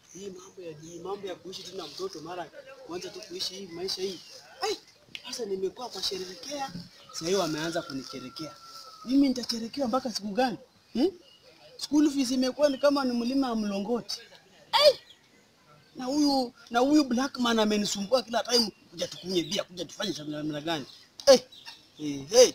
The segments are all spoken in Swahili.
hii mambo ya hii mambo ya kuishi tena mtoto mara kwanza tu kuishi hii maisha hii. Ai, sasa nimekuwa kwa sherekea, sasa hiyo wameanza kunicherekea. Mimi nitacherekewa mpaka siku gani? Hmm? School fees imekuwa ni kama ni mlima wa mlongoti. Ai! Na huyu na huyu Blackman amenisumbua kila time kuja tukunye bia, kuja tufanye shamina namna gani? Eh. Hey, hey.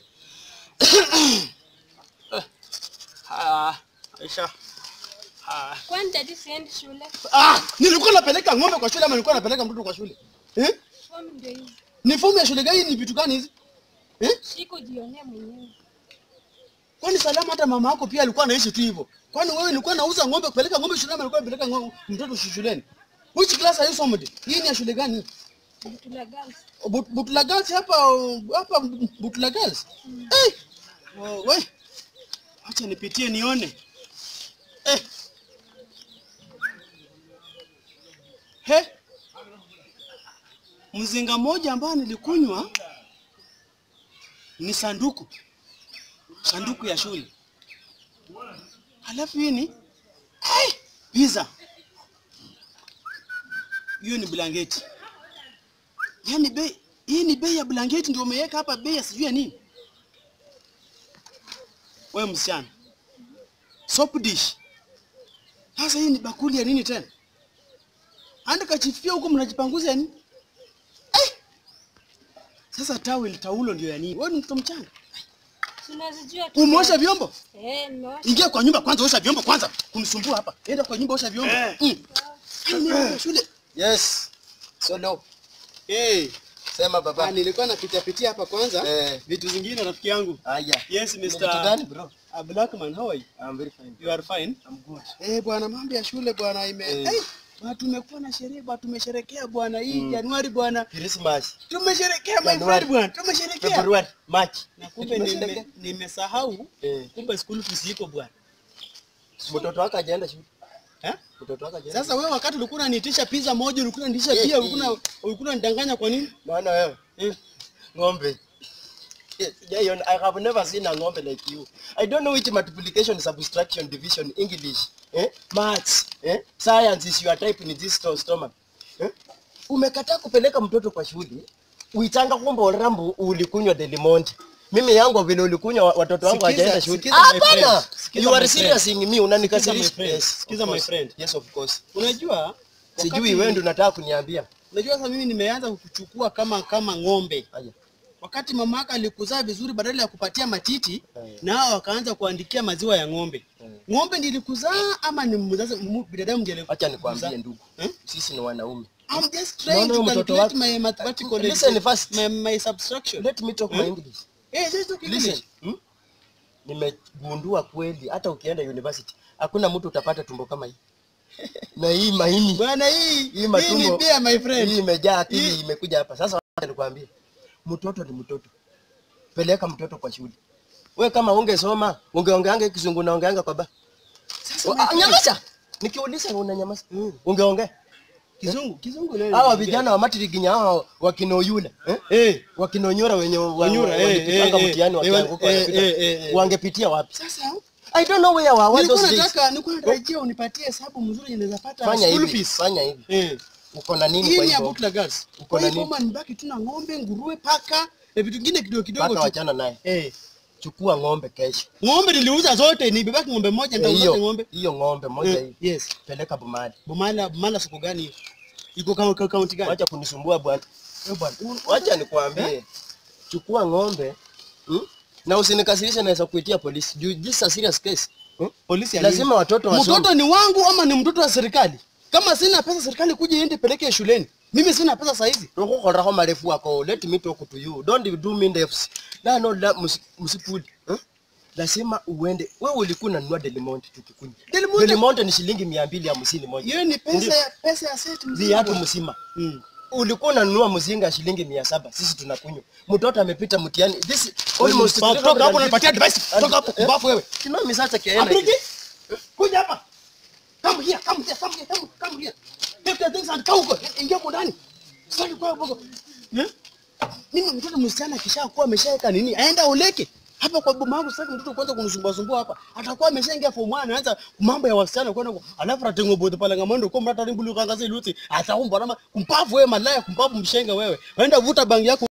Ah, Aisha. Ah. Kwani dadi siendi shule? Ah, nilikuwa napeleka ng'ombe kwa shule ama nilikuwa napeleka mtoto kwa shule? Eh? Fomu ndio hizi. Ni fomu ya shule gani? Ni vitu gani hizi? Eh? Shiko jionee mwenyewe. Kwani salama hata mama yako pia alikuwa anaishi tu hivyo. Kwani wewe ulikuwa nauza ng'ombe kupeleka ng'ombe shuleni ama ulikuwa unapeleka ng'ombe mtoto shuleni? Which class are you somebody? Hii ni ya shule gani? Butula girls. But- Butula Girls hapa hapa Butula Girls. Eh. Oh, we. Acha nipitie nione. Eh. He. Mzinga moja ambao nilikunywa ni sanduku. Sanduku ya shule. Halafu hii ni eh, pizza. Hiyo ni blanketi. Yaani bei hii ni bei ya blanketi ndio umeweka hapa bei ya sijui ya nini? Wewe msichana. Soap dish. Sasa hii ni bakuli ya nini tena? Anda kachifia huko mnajipanguza ya nini? Eh! Sasa towel taulo ndio ya nini? Wewe ni mtoto mchanga. Tunazijua tu. Umeosha vyombo? Eh, nimeosha. Ingia kwa nyumba kwanza osha vyombo kwanza. Kunisumbua hapa. Enda kwa nyumba osha vyombo. Eh. Mm. Yaani shule. Yes. Solo. Eh, Sema ah, baba. nilikuwa napitia pitia hapa kwanza. Eh. Vitu zingine rafiki yangu. Aya. Yes, Ni vitu Mr. gani bro? Uh, Blackman, how are you? I'm very fine. You are fine? I'm good. Eh, bwana mambo ya shule bwana ime Eh. eh. Bwana tumekuwa na sherehe bwana tumesherekea bwana hii Januari bwana. Christmas. Tumesherekea my Januari. friend bwana. Tumesherekea. February, March. Na kumbe Tumesherekea. nime- nimesahau Eh. kumbe school fees iko bwana. Mtoto wako hajaenda shule. Eh? Mtoto wako hajaenda. Sasa wewe wakati ulikuwa unaniitisha pizza moja ulikuwa unaniitisha Eh, bia eh. ulikuwa ulikuwa unanidanganya kwa nini? Maana wewe Eh. ng'ombe. Yes, Jaion, I have never seen a ng'ombe like you. I don't know which multiplication, subtraction, division, English, eh? maths, eh? science is your type in this sto- stomach. Eh? Umekataa kupeleka mtoto kwa shule, uitanga kumbe orambu ulikunywa Delmonte. Mimi yangu vile ulikunywa wa- watoto wangu Sikiza, hawajaenda shule. sikiza my Hapana. friend. Sikiza You my are friend. serious in me, unanikasirisha. Sikiza my friend. Yes, of Sikiza my course. friend. Yes, of course. Unajua Sijui wakati- wewe ndio unataka kuniambia. Unajua sasa mimi nimeanza kukuchukua kama kama ng'ombe. Aya. Wakati mama yako alikuzaa vizuri, badala ya kupatia matiti Eh. nao wakaanza kuandikia maziwa ya ng'ombe. Eh. Ng'ombe ndiye ilikuzaa ama ni mzazi mu- binadamu ndiye alikuzaa? Acha nikwambie ndugu. Eh? Sisi ni wanaume. I'm just trying Naona to huyu mtoto calculate wako- my mathematical Listen first. my, my subtraction. Let me talk my English. Eh, just talk Listen. English. Hmm? Nimegundua kweli hata ukienda university hakuna mtu utapata tumbo kama hii. Na hii maini, Bwana hii hii hii ni matumbo. beer my friend. Hii imejaa akili Hii- imekuja hapa. Sasa wacha nikwambie. Mtoto ni mtoto. Peleka mtoto kwa shule. We kama ungesoma, ungeongeanga kizungu na ongeanga kwa ba. Sasa my Ah, friend, Nyamaza. Nikiuliza unanyamaza. Ungeongea. kizungu kizungu leo. Hawa vijana wa matriginya hawa wakino yule, eh? eh wakinonyora wenye wa- Wanyura, eh, walipitanga eh, mtihani eh, wakianguka eh, wanapita. eh, eh, eh. wangepitia wapi? sasa I don't know where were were nilikuwa those days. nataka nilikuwa natarajia unipatie hesabu mzuri yenye naweza pata Fanya school hivi, fees. fanya hivi. Eh. Uko na nini Hii kwa ni ya hivyo? Butler Girls. Uko Kwa na hivyo nini? kama nibaki tu na ng'ombe, nguruwe, paka na vitu vingine kidogo kidogo Paka tu. wachana naye. Eh. Chukua ng'ombe kesho. Ng'ombe niliuza zote, nibebaki ng'ombe moja Eh, nitauza Hiyo ng'ombe. hiyo ng'ombe moja Eh, hii. Yes. Peleka Bomani. Bomala Bomala soko gani hiyo? Iko kama ka- kaunti gani? Wacha kunisumbua bwana. Eh, bwana. Wacha nikwambie. Chukua ng'ombe. Hmm? Na usinikasirishe naweza kuitia polisi. Juu this is a serious case. Hmm? Polisi ya nini? Lazima watoto wasome. Mtoto ni wangu ama ni mtoto wa serikali? Kama sina pesa serikali kuja iende peleke shuleni. Mimi sina pesa saa hizi. Rokokoraho marefu wako. Let me talk to you. Don't do me ndefu. La no la musi- msipuli. Hmm? Lazima uende. Wewe ulikuwa unanunua Delmonte tukikunywa. Delmonte- Delmonte ni shilingi mia mbili hamsini moja. Hiyo ni pesa ya pesa ya set mzima. Viatu bwana. mzima. Mm. Ulikuwa unanunua mzinga shilingi mia saba. Sisi tunakunywa. Mtoto amepita mtihani. This almost Toka toka hapo unanipatia advice. Toka hapo mbafu wewe. Simami sasa kiaena. Apriki. Kuja hapa. Come here, come here, come here, come, come here. Take the things and kaa huko. Ingia huko ndani. Sasa kwa huko. Eh? Mimi mtoto msichana kisha kuwa ameshaweka nini? Aenda uleke. hapa kwa boma yangu sitaki mtoto kwanza kunisumbua sumbua hapa atakuwa ameshaingia form 1 anaanza mambo ya wasichana kwenda kwa alafu atengo bote pale ngamando kwa mrata rimbulu kangaze luti ataumba nama kumpavu wewe malaya kumpavu mshenga wewe waenda vuta bangi yako